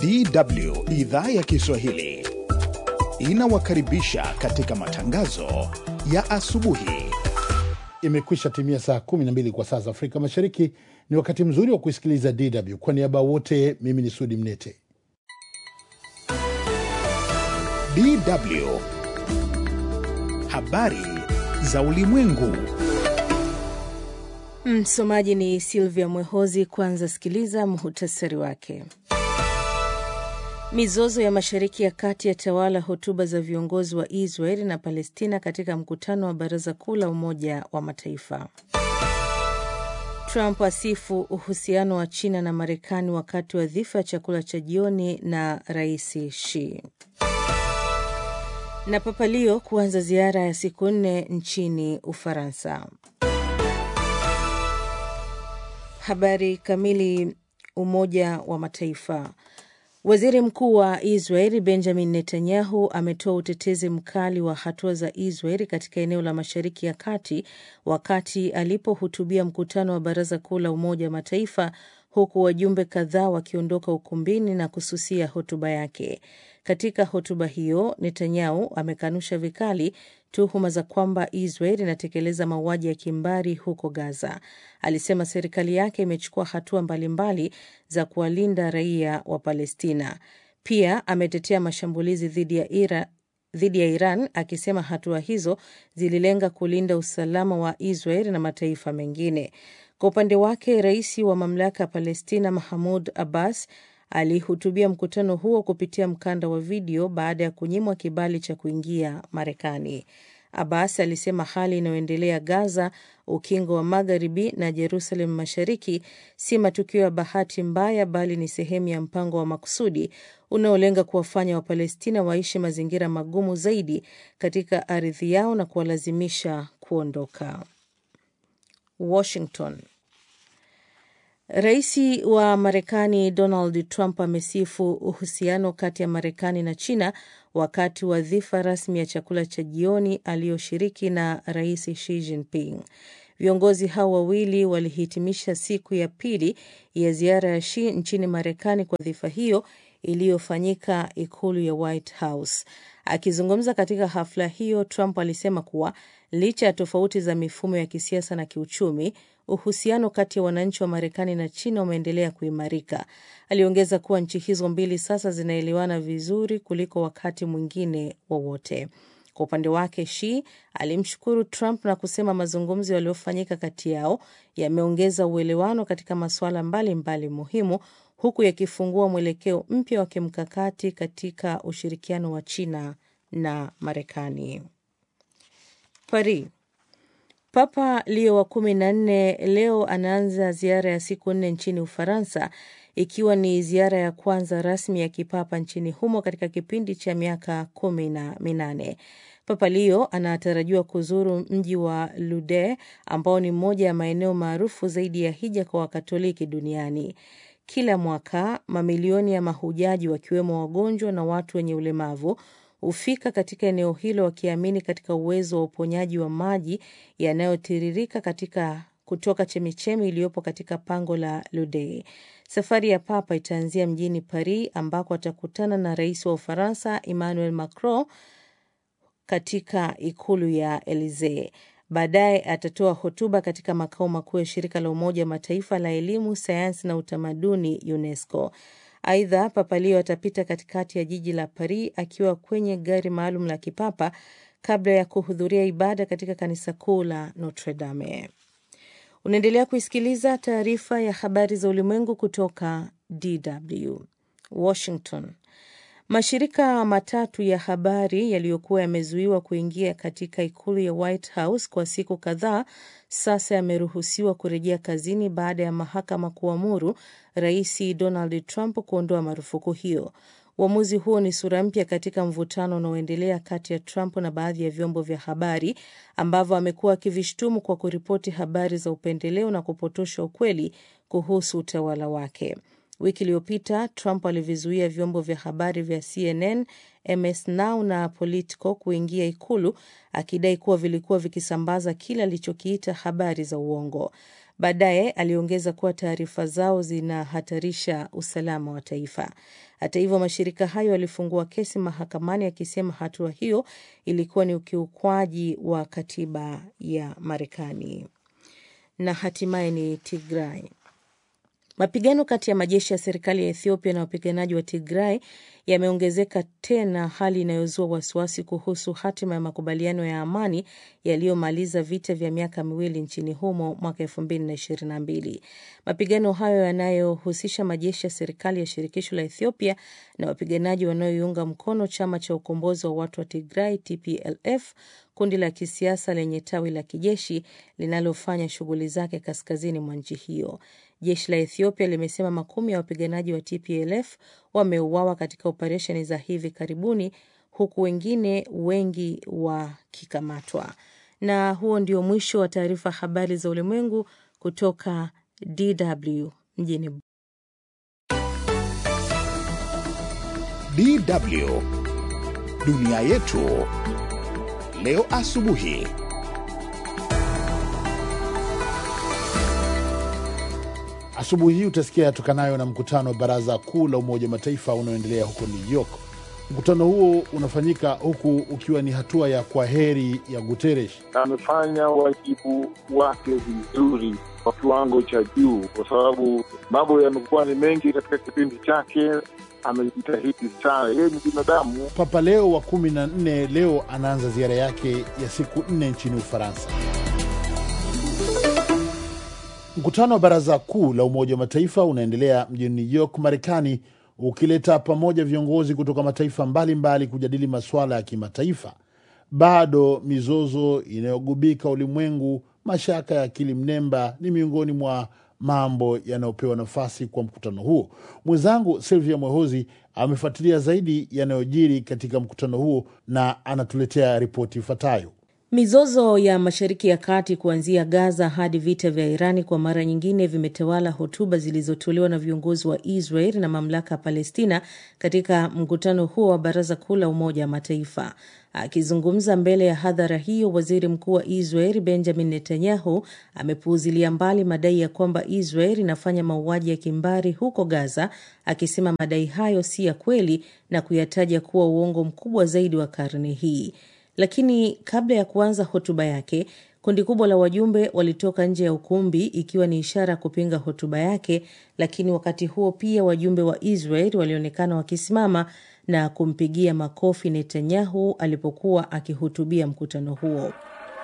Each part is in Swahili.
DW idhaa ya Kiswahili inawakaribisha katika matangazo ya asubuhi. Imekwisha timia saa 12 kwa saa za Afrika Mashariki. Ni wakati mzuri wa kusikiliza DW. Kwa niaba wote, mimi ni Sudi Mnete. DW habari za ulimwengu. Msomaji ni Silvia Mwehozi. Kwanza sikiliza muhutasari wake. Mizozo ya Mashariki ya Kati yatawala hotuba za viongozi wa Israeli na Palestina katika mkutano wa Baraza Kuu la Umoja wa Mataifa. Trump asifu uhusiano wa China na Marekani wakati wa dhifa ya chakula cha jioni na Rais Xi. Na Papa Leo kuanza ziara ya siku nne nchini Ufaransa. Habari kamili. Umoja wa Mataifa. Waziri Mkuu wa Israeli Benjamin Netanyahu ametoa utetezi mkali wa hatua za Israeli katika eneo la Mashariki ya Kati wakati alipohutubia mkutano wa Baraza Kuu la Umoja wa Mataifa, huku wajumbe kadhaa wakiondoka ukumbini na kususia hotuba yake. Katika hotuba hiyo, Netanyahu amekanusha vikali tuhuma za kwamba Israel inatekeleza mauaji ya kimbari huko Gaza. Alisema serikali yake imechukua hatua mbalimbali za kuwalinda raia wa Palestina. Pia ametetea mashambulizi dhidi ya Ira, dhidi ya Iran akisema hatua hizo zililenga kulinda usalama wa Israel na mataifa mengine. Kwa upande wake, rais wa mamlaka ya Palestina Mahmud Abbas alihutubia mkutano huo kupitia mkanda wa video baada ya kunyimwa kibali cha kuingia Marekani. Abbas alisema hali inayoendelea Gaza, ukingo wa Magharibi na Jerusalem Mashariki si matukio ya bahati mbaya, bali ni sehemu ya mpango wa makusudi unaolenga kuwafanya Wapalestina waishi mazingira magumu zaidi katika ardhi yao na kuwalazimisha kuondoka. Washington. Rais wa Marekani Donald Trump amesifu uhusiano kati ya Marekani na China wakati wa dhifa rasmi ya chakula cha jioni aliyoshiriki na Rais Xi Jinping. Viongozi hao wawili walihitimisha siku ya pili ya ziara ya Xi nchini Marekani kwa dhifa hiyo iliyofanyika ikulu ya White House. Akizungumza katika hafla hiyo, Trump alisema kuwa licha ya tofauti za mifumo ya kisiasa na kiuchumi, uhusiano kati ya wananchi wa Marekani na China umeendelea kuimarika. Aliongeza kuwa nchi hizo mbili sasa zinaelewana vizuri kuliko wakati mwingine wowote. Kwa upande wake, Xi alimshukuru Trump na kusema mazungumzo yaliyofanyika kati yao yameongeza uelewano katika masuala mbalimbali muhimu huku yakifungua mwelekeo mpya wa kimkakati katika ushirikiano wa China na Marekani. Paris. Papa Leo wa kumi na nne leo anaanza ziara ya siku nne nchini Ufaransa, ikiwa ni ziara ya kwanza rasmi ya kipapa nchini humo katika kipindi cha miaka kumi na minane. Papa Leo anatarajiwa kuzuru mji wa Lourdes ambao ni moja ya maeneo maarufu zaidi ya hija kwa Wakatoliki duniani. Kila mwaka mamilioni ya mahujaji wakiwemo wagonjwa na watu wenye ulemavu hufika katika eneo hilo wakiamini katika uwezo wa uponyaji wa maji yanayotiririka katika kutoka chemichemi iliyopo katika pango la Lourdes. Safari ya Papa itaanzia mjini Paris ambako atakutana na rais wa Ufaransa Emmanuel Macron katika ikulu ya Elisee. Baadaye atatoa hotuba katika makao makuu ya shirika la Umoja wa Mataifa la elimu, sayansi na utamaduni UNESCO. Aidha, Papa Leo atapita katikati ya jiji la Paris akiwa kwenye gari maalum la kipapa kabla ya kuhudhuria ibada katika kanisa kuu la Notre Dame. Unaendelea kuisikiliza taarifa ya habari za ulimwengu kutoka DW Washington. Mashirika matatu ya habari yaliyokuwa yamezuiwa kuingia katika ikulu ya White House kwa siku kadhaa sasa yameruhusiwa kurejea kazini baada ya mahakama kuamuru Rais Donald Trump kuondoa marufuku hiyo. Uamuzi huo ni sura mpya katika mvutano unaoendelea kati ya Trump na baadhi ya vyombo vya habari ambavyo amekuwa akivishtumu kwa kuripoti habari za upendeleo na kupotosha ukweli kuhusu utawala wake. Wiki iliyopita Trump alivizuia vyombo vya habari vya CNN, MS Now na Politico kuingia ikulu akidai kuwa vilikuwa vikisambaza kile alichokiita habari za uongo. Baadaye aliongeza kuwa taarifa zao zinahatarisha usalama wa taifa. Hata hivyo, mashirika hayo yalifungua kesi mahakamani yakisema hatua hiyo ilikuwa ni ukiukwaji wa katiba ya Marekani. Na hatimaye ni Tigray. Mapigano kati ya majeshi ya serikali ya Ethiopia na wapiganaji wa Tigray yameongezeka tena, hali inayozua wasiwasi kuhusu hatima ya makubaliano ya amani yaliyomaliza vita vya miaka miwili nchini humo mwaka elfu mbili na ishirini na mbili. Mapigano hayo yanayohusisha majeshi ya serikali ya shirikisho la Ethiopia na wapiganaji wanaoiunga mkono chama cha ukombozi wa watu wa Tigray TPLF, kundi la kisiasa lenye tawi la kijeshi linalofanya shughuli zake kaskazini mwa nchi hiyo. Jeshi la Ethiopia limesema makumi ya wapiganaji wa TPLF wameuawa katika operesheni za hivi karibuni huku wengine wengi wakikamatwa. Na huo ndio mwisho wa taarifa habari za ulimwengu kutoka DW mjini DW dunia yetu leo asubuhi. Asubuhi hii utasikia yatokanayo na mkutano wa Baraza Kuu la Umoja wa Mataifa unaoendelea huko New York. Mkutano huo unafanyika huku ukiwa ni hatua ya kwa heri ya Guterres. amefanya wajibu wake vizuri kwa kiwango cha juu, kwa sababu mambo yamekuwa ni mengi katika kipindi chake. Amejitahidi sana, yeye ni binadamu. Papa Leo wa kumi na nne leo anaanza ziara yake ya siku nne nchini Ufaransa. Mkutano wa Baraza Kuu la Umoja wa Mataifa unaendelea mjini New York, Marekani, ukileta pamoja viongozi kutoka mataifa mbalimbali mbali kujadili masuala ya kimataifa. Bado mizozo inayogubika ulimwengu, mashaka ya akili mnemba ni miongoni mwa mambo yanayopewa nafasi kwa mkutano huo. Mwenzangu Silvia Mwehozi amefuatilia zaidi yanayojiri katika mkutano huo na anatuletea ripoti ifuatayo. Mizozo ya Mashariki ya Kati kuanzia Gaza hadi vita vya Irani kwa mara nyingine vimetawala hotuba zilizotolewa na viongozi wa Israel na mamlaka ya Palestina katika mkutano huo wa Baraza Kuu la Umoja wa Mataifa. Akizungumza mbele ya hadhara hiyo, waziri mkuu wa Israel Benjamin Netanyahu amepuuzilia mbali madai ya kwamba Israel inafanya mauaji ya kimbari huko Gaza, akisema madai hayo si ya kweli na kuyataja kuwa uongo mkubwa zaidi wa karne hii. Lakini kabla ya kuanza hotuba yake, kundi kubwa la wajumbe walitoka nje ya ukumbi ikiwa ni ishara ya kupinga hotuba yake. Lakini wakati huo pia wajumbe wa Israel walionekana wakisimama na kumpigia makofi Netanyahu alipokuwa akihutubia mkutano huo.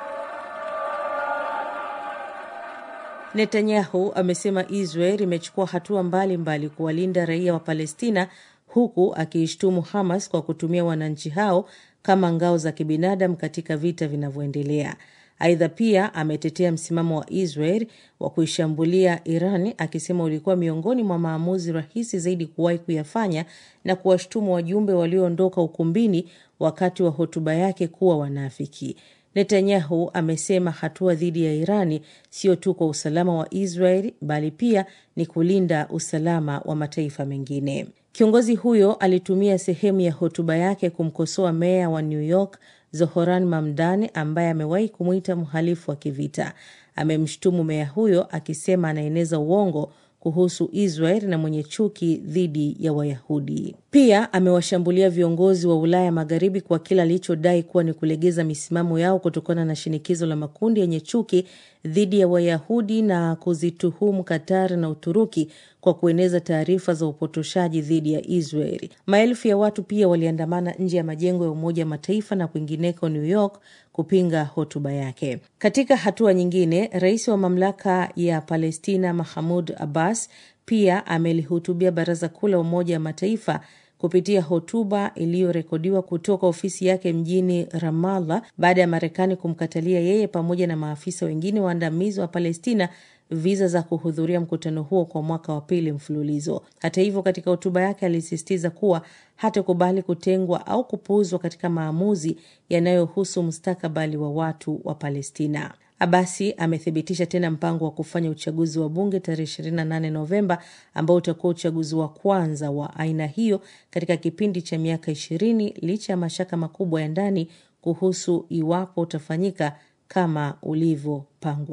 Netanyahu amesema Israel imechukua hatua mbalimbali kuwalinda raia wa Palestina huku akiishtumu Hamas kwa kutumia wananchi hao kama ngao za kibinadamu katika vita vinavyoendelea. Aidha, pia ametetea msimamo wa Israel wa kuishambulia Iran akisema ulikuwa miongoni mwa maamuzi rahisi zaidi kuwahi kuyafanya na kuwashtumu wajumbe walioondoka ukumbini wakati wa hotuba yake kuwa wanafiki. Netanyahu amesema hatua dhidi ya Irani sio tu kwa usalama wa Israel bali pia ni kulinda usalama wa mataifa mengine. Kiongozi huyo alitumia sehemu ya hotuba yake kumkosoa meya wa New York Zohoran Mamdani ambaye amewahi kumwita mhalifu wa kivita. Amemshutumu meya huyo akisema anaeneza uongo kuhusu Israel na mwenye chuki dhidi ya Wayahudi. Pia amewashambulia viongozi wa Ulaya Magharibi kwa kile alichodai kuwa ni kulegeza misimamo yao kutokana na shinikizo la makundi yenye chuki dhidi ya Wayahudi na kuzituhumu Qatar na Uturuki kwa kueneza taarifa za upotoshaji dhidi ya Israeli. Maelfu ya watu pia waliandamana nje ya majengo ya Umoja wa Mataifa na kwingineko New York kupinga hotuba yake. Katika hatua nyingine, rais wa mamlaka ya Palestina Mahmud Abbas pia amelihutubia Baraza Kuu la Umoja wa Mataifa kupitia hotuba iliyorekodiwa kutoka ofisi yake mjini Ramallah baada ya Marekani kumkatalia yeye pamoja na maafisa wengine waandamizi wa Palestina viza za kuhudhuria mkutano huo kwa mwaka wa pili mfululizo. Hata hivyo, katika hotuba yake alisisitiza kuwa hatakubali kutengwa au kupuuzwa katika maamuzi yanayohusu mustakabali wa watu wa Palestina. Abasi amethibitisha tena mpango wa kufanya uchaguzi wa bunge tarehe 28 Novemba ambao utakuwa uchaguzi wa kwanza wa aina hiyo katika kipindi cha miaka ishirini licha ya mashaka makubwa ya ndani kuhusu iwapo utafanyika kama ulivyopangwa.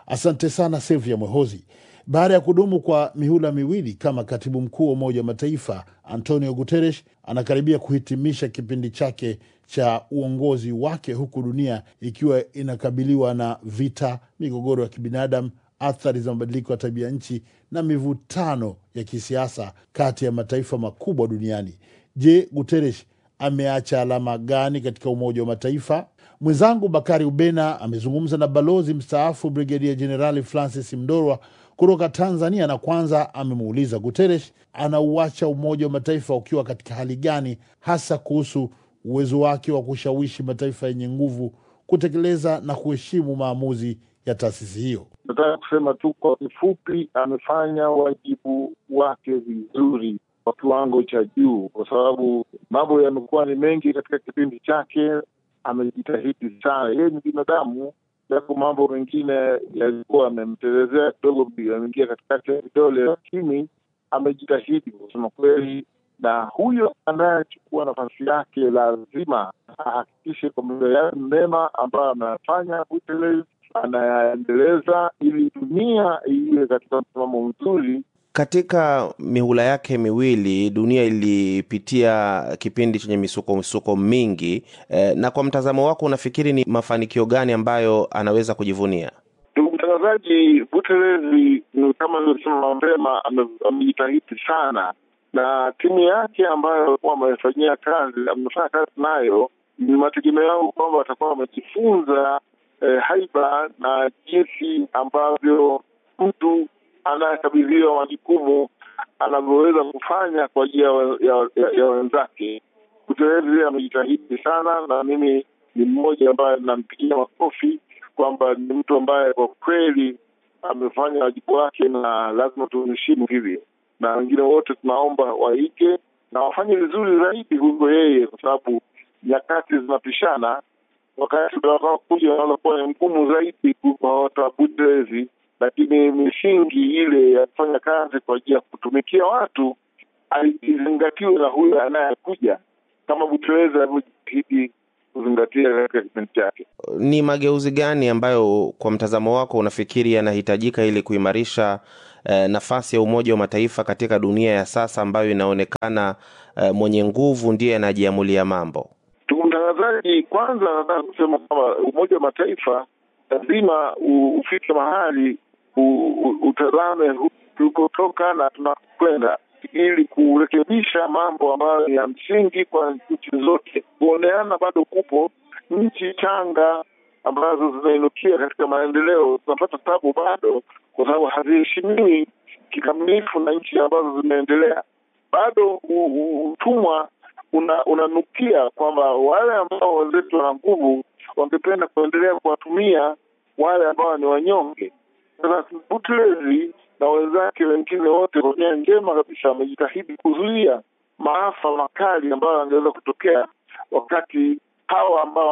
Asante sana Silvia Mwehozi. Baada ya kudumu kwa mihula miwili kama katibu mkuu wa Umoja wa Mataifa, Antonio Guterres anakaribia kuhitimisha kipindi chake cha uongozi wake, huku dunia ikiwa inakabiliwa na vita, migogoro ya kibinadamu, athari za mabadiliko ya tabia nchi na mivutano ya kisiasa kati ya mataifa makubwa duniani. Je, Guterres ameacha alama gani katika Umoja wa Mataifa? Mwenzangu Bakari Ubena amezungumza na balozi mstaafu Brigedia Jenerali Francis Mdorwa kutoka Tanzania, na kwanza amemuuliza Guterres anauacha Umoja wa Mataifa ukiwa katika hali gani, hasa kuhusu uwezo wake wa kushawishi mataifa yenye nguvu kutekeleza na kuheshimu maamuzi ya taasisi hiyo. Nataka kusema tu kwa kifupi, amefanya wajibu wake vizuri kwa kiwango cha juu, kwa sababu mambo yamekuwa ni mengi katika kipindi chake. Amejitahidi sana, yeye ni binadamu, japo mambo mengine yalikuwa amemtelezea kidogo, ameingia katikati ya vidole, lakini amejitahidi kusema kweli, na huyo anayechukua nafasi yake lazima ahakikishe kwamba yale mema ambayo ameyafanya Guterres anayaendeleza ili dunia iwe katika msimamo mzuri. Katika mihula yake miwili dunia ilipitia kipindi chenye misuko misuko mingi eh, na kwa mtazamo wako unafikiri ni mafanikio gani ambayo anaweza kujivunia? Ndugu mtangazaji, Guterres ni kama nilivyosema mapema, amejitahidi sana na timu yake ambayo alikuwa amefanyia kazi, amefanya kazi nayo, ni mategemeo yangu kwamba watakuwa wamejifunza eh, haiba na jinsi ambavyo mtu anayekabidhiwa majukumu anavyoweza kufanya kwa ajili ya, ya, ya wenzake. Guterres amejitahidi sana, na mimi ni mmoja ambaye nampigia makofi kwamba ni mtu ambaye kwa kweli amefanya wajibu wake, na lazima tumheshimu hivyo, na wengine wote tunaomba waige na wafanye vizuri zaidi kuliko yeye, kwa sababu nyakati zinapishana. Wakati utakaokuja unaweza kuwa ni mgumu zaidi kuliko hata Guterres lakini misingi ile ya kufanya kazi kwa ajili ya kutumikia watu izingatiwe na huyo anayekuja, kama Guterres alivyojitahidi kuzingatia katika kipindi chake. Ni mageuzi gani ambayo kwa mtazamo wako unafikiri yanahitajika ili kuimarisha eh, nafasi ya Umoja wa Mataifa katika dunia ya sasa ambayo inaonekana eh, mwenye nguvu ndiye anajiamulia mambo? Ndugu mtangazaji, kwanza nataka kusema kwamba Umoja wa Mataifa lazima ufike mahali utazame tulikotoka na tunakwenda, ili kurekebisha mambo ambayo ni ya msingi kwa nchi zote. Kuoneana bado kupo. Nchi changa ambazo zinainukia katika maendeleo zinapata tabu bado, kwa sababu haziheshimiwi kikamilifu na nchi ambazo zimeendelea. Bado utumwa unanukia una kwamba wale ambao wenzetu wana nguvu wangependa kuendelea kuwatumia wale ambao ni wanyonge. Sasa Guterres na wenzake wengine wote kwa nia njema kabisa wamejitahidi kuzuia maafa makali ambayo yangeweza kutokea wakati hawa ambao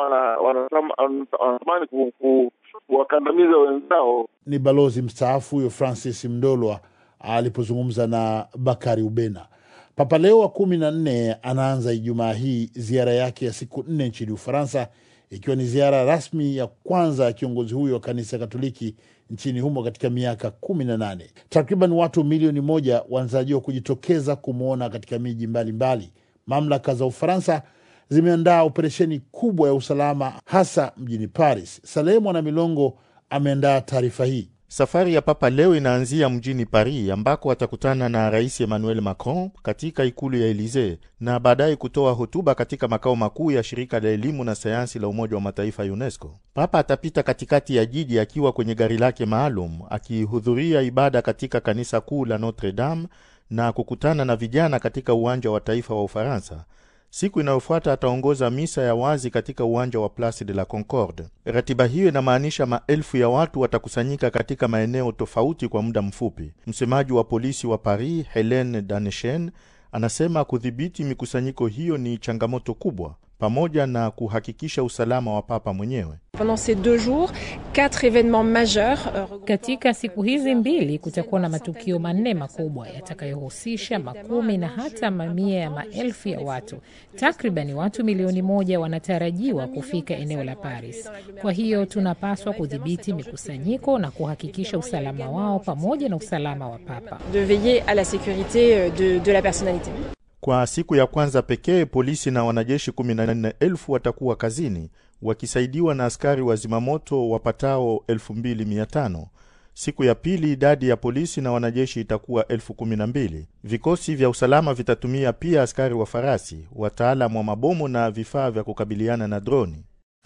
wanatamani kuwakandamiza wenzao. Ni balozi mstaafu huyo Francis Mdolwa alipozungumza na Bakari Ubena. Papa Leo wa kumi na nne anaanza Ijumaa hii ziara yake ya siku nne nchini Ufaransa, ikiwa ni ziara rasmi ya kwanza ya kiongozi huyo wa kanisa Katoliki nchini humo katika miaka kumi na nane. Takriban watu milioni moja wanatarajiwa kujitokeza kumwona katika miji mbalimbali. Mamlaka za Ufaransa zimeandaa operesheni kubwa ya usalama hasa mjini Paris. Salehe Mwana Milongo ameandaa taarifa hii. Safari ya Papa leo inaanzia mjini Paris ambako atakutana na Rais Emmanuel Macron katika ikulu ya Elisee na baadaye kutoa hotuba katika makao makuu ya shirika la elimu na sayansi la Umoja wa Mataifa UNESCO. Papa atapita katikati ya jiji akiwa kwenye gari lake maalum akihudhuria ibada katika kanisa kuu la Notre Dame na kukutana na vijana katika uwanja wa taifa wa Ufaransa. Siku inayofuata ataongoza misa ya wazi katika uwanja wa Place de la Concorde. Ratiba hiyo inamaanisha maelfu ya watu watakusanyika katika maeneo tofauti kwa muda mfupi. Msemaji wa polisi wa Paris, Helene Danechen, anasema kudhibiti mikusanyiko hiyo ni changamoto kubwa, pamoja na kuhakikisha usalama wa papa mwenyewe. Pendant ces deux jours, quatre événements majeurs. Katika siku hizi mbili kutakuwa na matukio manne makubwa yatakayohusisha makumi na hata mamia ya maelfu ya watu. Takribani watu milioni moja wanatarajiwa kufika eneo la Paris. Kwa hiyo tunapaswa kudhibiti mikusanyiko na kuhakikisha usalama wao pamoja na usalama wa Papa. De veiller à la sécurité de, de la personnalité. Kwa siku ya kwanza pekee polisi na wanajeshi 14,000 watakuwa kazini wakisaidiwa na askari wa zimamoto wapatao 2500. Siku ya pili idadi ya polisi na wanajeshi itakuwa elfu kumi na mbili. Vikosi vya usalama vitatumia pia askari wa farasi, wataalamu wa mabomu na vifaa vya kukabiliana na droni.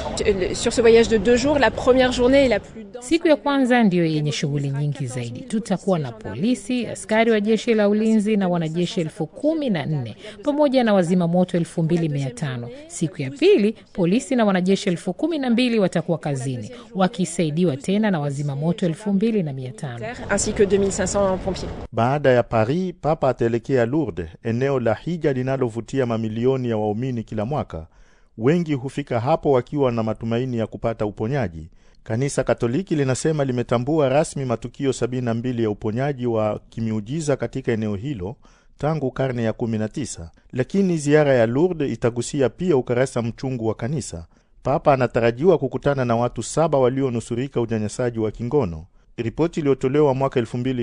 Sur ce voyage de deux jours, la première journée est la plus dense. Siku ya kwanza ndiyo yenye shughuli nyingi zaidi. Tutakuwa na polisi, askari wa jeshi la ulinzi na wanajeshi elfu kumi na nne pamoja na wazima moto elfu mbili mia tano. Siku ya pili polisi na wanajeshi elfu kumi na mbili watakuwa kazini wakisaidiwa tena na wazima moto elfu mbili na mia tano. ainsi que 2500 pompiers. Baada ya Paris, Papa ataelekea Lourdes, eneo la hija linalovutia mamilioni ya waumini kila mwaka. Wengi hufika hapo wakiwa na matumaini ya kupata uponyaji. Kanisa Katoliki linasema limetambua rasmi matukio 72 ya uponyaji wa kimiujiza katika eneo hilo tangu karne ya 19, lakini ziara ya Lourdes itagusia pia ukarasa mchungu wa kanisa. Papa anatarajiwa kukutana na watu saba walionusurika unyanyasaji wa kingono. Ripoti iliyotolewa mwaka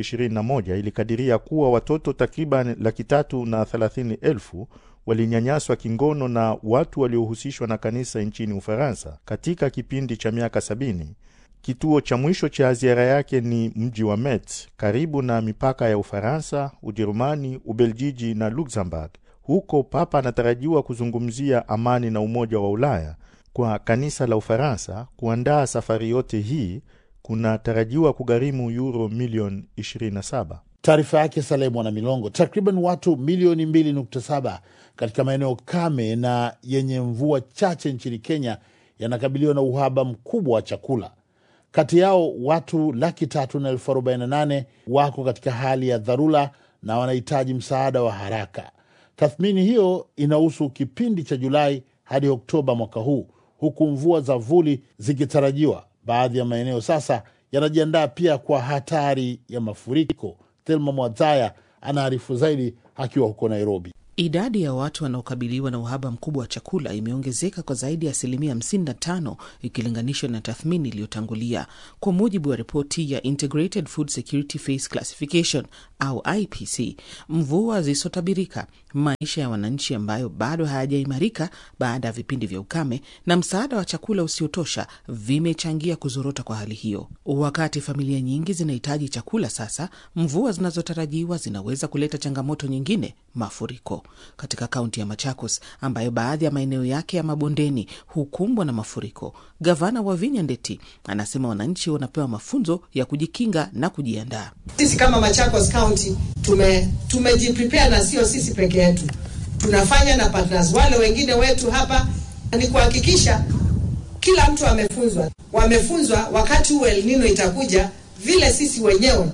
2021 ilikadiria kuwa watoto takriban laki tatu na thelathini elfu walinyanyaswa kingono na watu waliohusishwa na kanisa nchini Ufaransa katika kipindi cha miaka sabini. Kituo cha mwisho cha ziara yake ni mji wa Metz karibu na mipaka ya Ufaransa, Ujerumani, Ubeljiji na Luxembourg. Huko Papa anatarajiwa kuzungumzia amani na umoja wa Ulaya. Kwa kanisa la Ufaransa, kuandaa safari yote hii kunatarajiwa kugharimu euro milioni 27. Taarifa yake Saleh Mwana Milongo. Takriban watu milioni 2.7 katika maeneo kame na yenye mvua chache nchini Kenya yanakabiliwa na uhaba mkubwa wa chakula. Kati yao watu laki tatu na elfu arobaini na nane wako katika hali ya dharura na wanahitaji msaada wa haraka. Tathmini hiyo inahusu kipindi cha Julai hadi Oktoba mwaka huu, huku mvua za vuli zikitarajiwa. Baadhi ya maeneo sasa yanajiandaa pia kwa hatari ya mafuriko. Thelma Mwadzaya anaarifu zaidi akiwa huko Nairobi. Idadi ya watu wanaokabiliwa na uhaba mkubwa wa chakula imeongezeka kwa zaidi ya asilimia 55 ikilinganishwa na tathmini iliyotangulia, kwa mujibu wa ripoti ya Integrated Food Security Phase Classification au IPC. Mvua zisizotabirika, maisha ya wananchi ambayo bado hayajaimarika baada ya vipindi vya ukame, na msaada wa chakula usiotosha vimechangia kuzorota kwa hali hiyo. Wakati familia nyingi zinahitaji chakula sasa, mvua zinazotarajiwa zinaweza kuleta changamoto nyingine, mafuriko katika kaunti ya Machakos ambayo baadhi ya maeneo yake ya mabondeni hukumbwa na mafuriko. Gavana wa Vinya Ndeti anasema wananchi wanapewa mafunzo ya kujikinga na kujiandaa. Sisi kama Machakos County tume tumejiprepare na sio sisi peke yetu, tunafanya na partners wale wengine wetu hapa, ni kuhakikisha kila mtu amefunzwa, wamefunzwa wakati huu El Nino itakuja, vile sisi wenyewe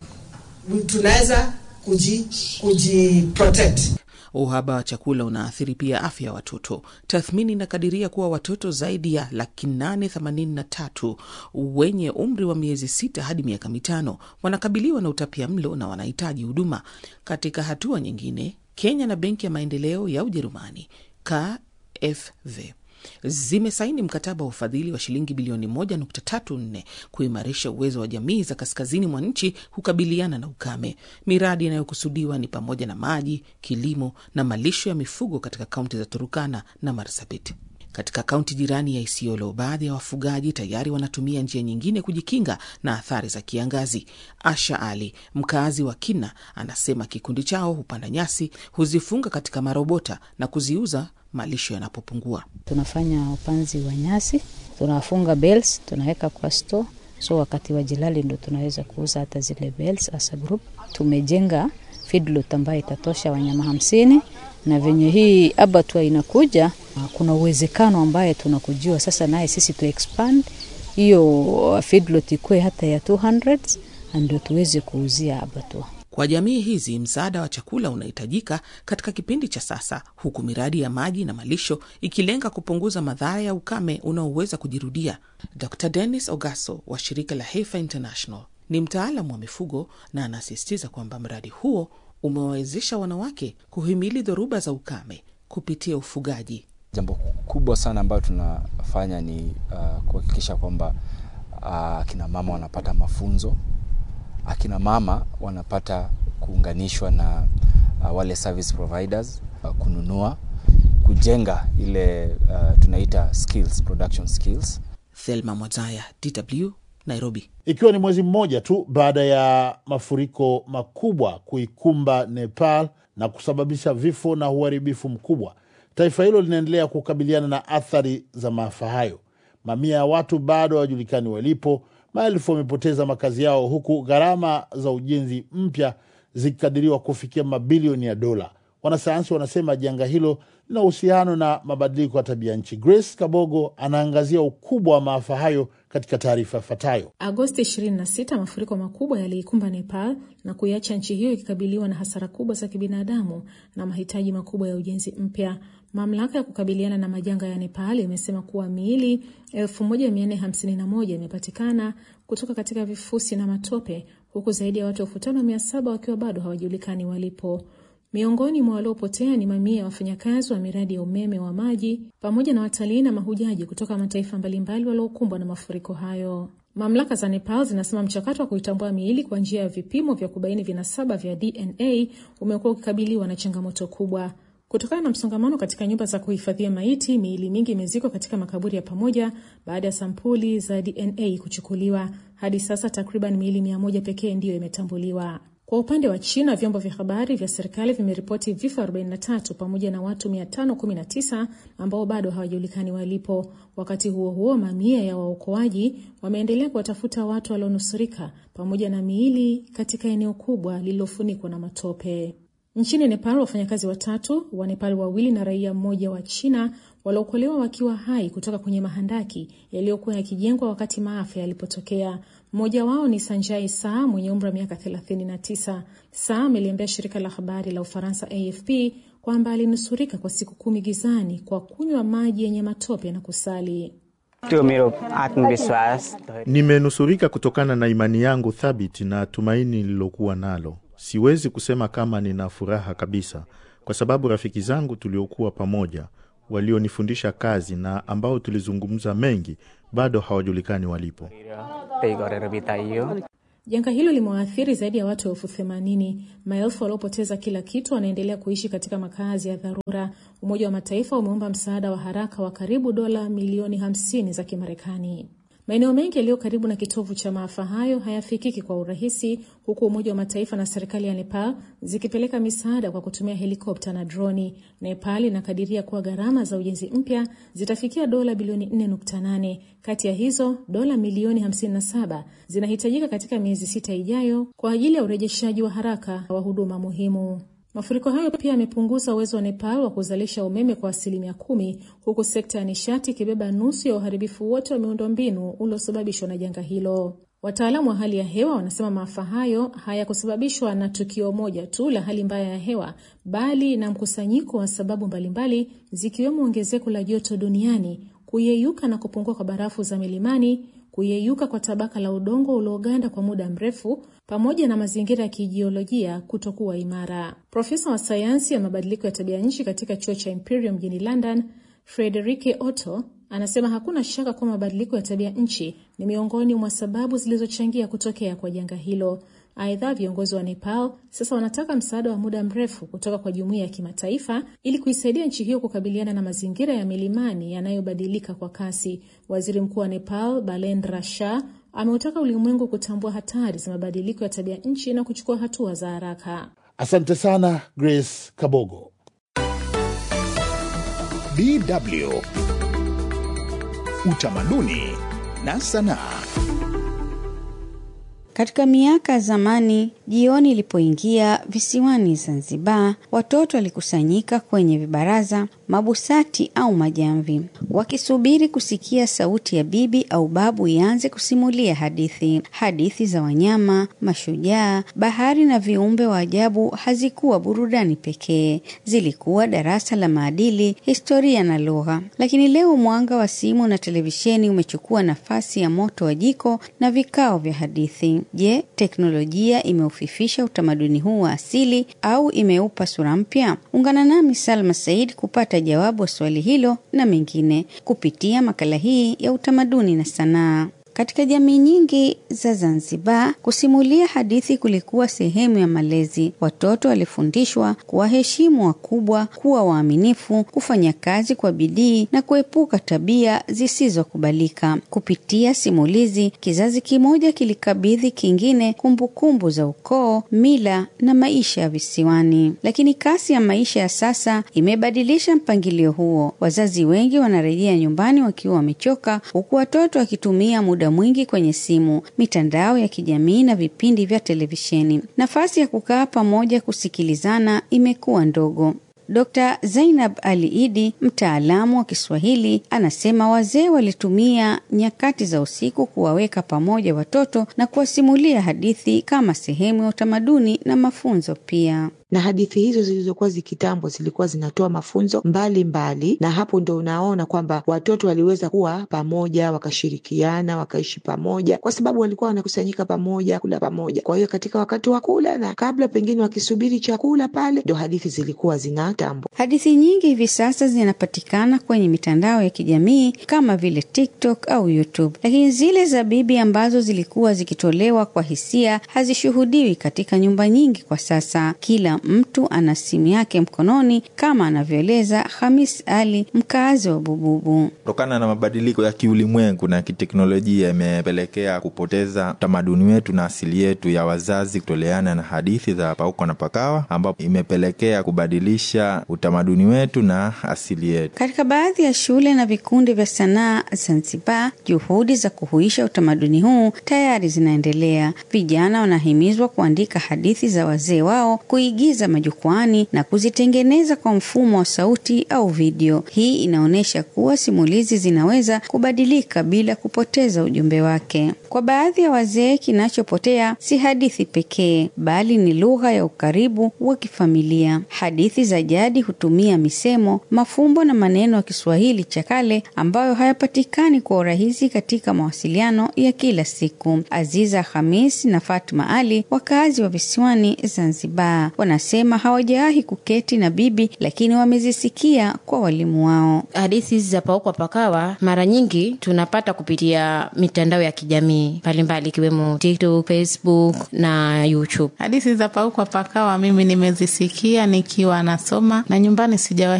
tunaweza kuji, kuji protect. Uhaba wa chakula unaathiri pia afya ya watoto. Tathmini inakadiria kuwa watoto zaidi ya laki nane themanini na tatu wenye umri wa miezi sita hadi miaka mitano wanakabiliwa na utapia mlo na wanahitaji huduma. Katika hatua nyingine, Kenya na Benki ya Maendeleo ya Ujerumani KfW zimesaini mkataba wa ufadhili wa shilingi bilioni 1.34 kuimarisha uwezo wa jamii za kaskazini mwa nchi kukabiliana na ukame. Miradi inayokusudiwa ni pamoja na maji, kilimo na malisho ya mifugo katika kaunti za Turukana na Marsabit. Katika kaunti jirani ya Isiolo, baadhi ya wafugaji tayari wanatumia njia nyingine kujikinga na athari za kiangazi. Asha Ali, mkazi wa Kina, anasema kikundi chao hupanda nyasi, huzifunga katika marobota na kuziuza malisho yanapopungua. Tunafanya upanzi wa nyasi, tunafunga bales, tunaweka kwa store, so wakati wa jilali ndo tunaweza kuuza hata zile bales. As a group tumejenga feedlot ambayo itatosha wanyama hamsini na venye hii abatwa inakuja, kuna uwezekano ambaye tunakujua sasa, naye sisi tu expand hiyo feedlot ikuwe hata ya 200 ndio tuweze kuuzia abatwa. Kwa jamii hizi, msaada wa chakula unahitajika katika kipindi cha sasa, huku miradi ya maji na malisho ikilenga kupunguza madhara ya ukame unaoweza kujirudia. Dr Dennis Ogaso wa shirika la Heifer International ni mtaalamu wa mifugo na anasisitiza kwamba mradi huo umewawezesha wanawake kuhimili dhoruba za ukame kupitia ufugaji. Jambo kubwa sana ambayo tunafanya ni uh, kuhakikisha kwamba akina uh, mama wanapata mafunzo, akina mama wanapata kuunganishwa na uh, wale service providers uh, kununua, kujenga ile uh, tunaita skills, production skills. Thelma Mwazaya, DW, Nairobi. Ikiwa ni mwezi mmoja tu baada ya mafuriko makubwa kuikumba Nepal na kusababisha vifo na uharibifu mkubwa, taifa hilo linaendelea kukabiliana na athari za maafa hayo. Mamia ya watu bado hawajulikani walipo, maelfu wamepoteza makazi yao, huku gharama za ujenzi mpya zikikadiriwa kufikia mabilioni ya dola. Wanasayansi wanasema janga hilo lina uhusiano na mabadiliko ya tabia nchi. Grace Kabogo anaangazia ukubwa wa maafa hayo katika taarifa ifuatayo. Agosti 26 mafuriko makubwa yaliikumba Nepal na kuiacha nchi hiyo ikikabiliwa na hasara kubwa za kibinadamu na mahitaji makubwa ya ujenzi mpya. Mamlaka ya kukabiliana na majanga ya Nepal imesema kuwa miili 1451 imepatikana kutoka katika vifusi na matope, huku zaidi ya watu elfu tano mia saba wakiwa bado hawajulikani walipo. Miongoni mwa waliopotea ni mamia ya wafanyakazi wa miradi ya umeme wa maji pamoja na watalii na mahujaji kutoka mataifa mbalimbali waliokumbwa na mafuriko hayo. Mamlaka za Nepal zinasema mchakato wa kuitambua miili kwa njia ya vipimo vya kubaini vinasaba vya DNA umekuwa ukikabiliwa na changamoto kubwa. Kutokana na msongamano katika nyumba za kuhifadhia maiti, miili mingi imezikwa katika makaburi ya pamoja baada ya sampuli za DNA kuchukuliwa. Hadi sasa takriban miili mia moja pekee ndiyo imetambuliwa. Kwa upande wa China, vyombo vya habari vya serikali vimeripoti vifo 43 pamoja na watu 519 ambao bado hawajulikani walipo. Wakati huo huo, mamia ya waokoaji wameendelea kuwatafuta watu walionusurika pamoja na miili katika eneo kubwa lililofunikwa na matope. Nchini Nepal, wafanyakazi watatu wa Nepal wawili na raia mmoja wa China waliokolewa wakiwa hai kutoka kwenye mahandaki yaliyokuwa yakijengwa wakati maafa yalipotokea. Mmoja wao ni Sanjai Saa mwenye umri wa miaka 39. Saa ameliambia shirika la habari la Ufaransa AFP kwamba alinusurika kwa siku kumi gizani kwa kunywa maji yenye matope na kusali. Nimenusurika kutokana na imani yangu thabiti na tumaini nililokuwa nalo. Siwezi kusema kama nina furaha kabisa, kwa sababu rafiki zangu tuliokuwa pamoja, walionifundisha kazi na ambao tulizungumza mengi, bado hawajulikani walipo. Janga hilo limewaathiri zaidi ya watu elfu themanini. Maelfu waliopoteza kila kitu wanaendelea kuishi katika makazi ya dharura. Umoja wa Mataifa umeomba msaada wa haraka wa karibu dola milioni 50 za Kimarekani. Maeneo mengi yaliyo karibu na kitovu cha maafa hayo hayafikiki kwa urahisi, huku Umoja wa Mataifa na serikali ya Nepal zikipeleka misaada kwa kutumia helikopta na droni. Nepal inakadiria kuwa gharama za ujenzi mpya zitafikia dola bilioni 4.8. Kati ya hizo dola milioni 57 zinahitajika katika miezi sita ijayo kwa ajili ya urejeshaji wa haraka wa huduma muhimu. Mafuriko hayo pia yamepunguza uwezo wa Nepal wa kuzalisha umeme kwa asilimia kumi, huku sekta ya nishati ikibeba nusu ya uharibifu wote wa miundombinu uliosababishwa na janga hilo. Wataalamu wa hali ya hewa wanasema maafa hayo hayakusababishwa na tukio moja tu la hali mbaya ya hewa, bali na mkusanyiko wa sababu mbalimbali, zikiwemo ongezeko la joto duniani, kuyeyuka na kupungua kwa barafu za milimani, kuyeyuka kwa tabaka la udongo ulioganda kwa muda mrefu pamoja na mazingira ya kijiolojia kutokuwa imara. Profesa wa sayansi ya mabadiliko ya tabia nchi katika chuo cha Imperial mjini London, Frederike Otto anasema hakuna shaka kuwa mabadiliko ya tabia nchi ni miongoni mwa sababu zilizochangia kutokea kwa janga hilo. Aidha, viongozi wa Nepal sasa wanataka msaada wa muda mrefu kutoka kwa jumuiya ya kimataifa ili kuisaidia nchi hiyo kukabiliana na mazingira ya milimani yanayobadilika kwa kasi. Waziri Mkuu wa Nepal Balendra Shah ameutaka ulimwengu kutambua hatari za mabadiliko ya tabia nchi na kuchukua hatua za haraka. Asante sana Grace Kabogo. DW Utamaduni na sanaa. Katika miaka ya zamani, jioni ilipoingia visiwani Zanzibar, watoto walikusanyika kwenye vibaraza, mabusati au majamvi, wakisubiri kusikia sauti ya bibi au babu ianze kusimulia hadithi. Hadithi za wanyama, mashujaa, bahari na viumbe wa ajabu hazikuwa burudani pekee, zilikuwa darasa la maadili, historia na lugha. Lakini leo mwanga wa simu na televisheni umechukua nafasi ya moto wa jiko na vikao vya hadithi. Je, teknolojia imeufifisha utamaduni huu wa asili au imeupa sura mpya? Ungana nami Salma Said kupata jawabu wa swali hilo na mengine kupitia makala hii ya utamaduni na sanaa. Katika jamii nyingi za Zanzibar, kusimulia hadithi kulikuwa sehemu ya malezi. Watoto walifundishwa kuwaheshimu wakubwa, kuwa waaminifu, kufanya kazi kwa bidii na kuepuka tabia zisizokubalika. Kupitia simulizi, kizazi kimoja kilikabidhi kingine kumbukumbu za ukoo, mila na maisha ya visiwani. Lakini kasi ya maisha ya sasa imebadilisha mpangilio huo. Wazazi wengi wanarejea nyumbani wakiwa wamechoka, huku watoto wakitumia muda mwingi kwenye simu, mitandao ya kijamii na vipindi vya televisheni. Nafasi ya kukaa pamoja kusikilizana imekuwa ndogo. Dr. Zainab Ali Idi, mtaalamu wa Kiswahili, anasema wazee walitumia nyakati za usiku kuwaweka pamoja watoto na kuwasimulia hadithi kama sehemu ya utamaduni na mafunzo pia na hadithi hizo zilizokuwa zikitambo zilikuwa zinatoa mafunzo mbalimbali mbali, na hapo ndo unaona kwamba watoto waliweza kuwa pamoja wakashirikiana wakaishi pamoja kwa sababu walikuwa wanakusanyika pamoja kula pamoja. Kwa hiyo katika wakati wa kula na kabla pengine wakisubiri chakula pale, ndo hadithi zilikuwa zinatambo. Hadithi nyingi hivi sasa zinapatikana kwenye mitandao ya kijamii kama vile TikTok au YouTube, lakini zile za bibi ambazo zilikuwa zikitolewa kwa hisia hazishuhudiwi katika nyumba nyingi kwa sasa. Kila mtu ana simu yake mkononi kama anavyoeleza Hamis Ali, mkazi wa Bububu. Kutokana na mabadiliko ya kiulimwengu na kiteknolojia, imepelekea kupoteza utamaduni wetu na asili yetu ya wazazi kutoleana na hadithi za pauko na pakawa, ambapo imepelekea kubadilisha utamaduni wetu na asili yetu. Katika baadhi ya shule na vikundi vya sanaa Zanzibar, juhudi za kuhuisha utamaduni huu tayari zinaendelea. Vijana wanahimizwa kuandika hadithi za wazee wao, kuigiza majukwani na kuzitengeneza kwa mfumo wa sauti au video. Hii inaonyesha kuwa simulizi zinaweza kubadilika bila kupoteza ujumbe wake. Kwa baadhi ya wazee, kinachopotea si hadithi pekee, bali ni lugha ya ukaribu wa kifamilia. Hadithi za jadi hutumia misemo, mafumbo na maneno ya Kiswahili cha kale ambayo hayapatikani kwa urahisi katika mawasiliano ya kila siku. Aziza Hamis na Fatma Ali, wakazi wa visiwani Zanzibar, wanasema hawajawahi kuketi na bibi, lakini wamezisikia kwa walimu wao. Hadithi za paukwa pakawa mara nyingi tunapata kupitia mitandao ya kijamii mbalimbali ikiwemo TikTok, Facebook na YouTube. Hadithi za paukwa pakawa mimi nimezisikia nikiwa nasoma na nyumbani sijawahi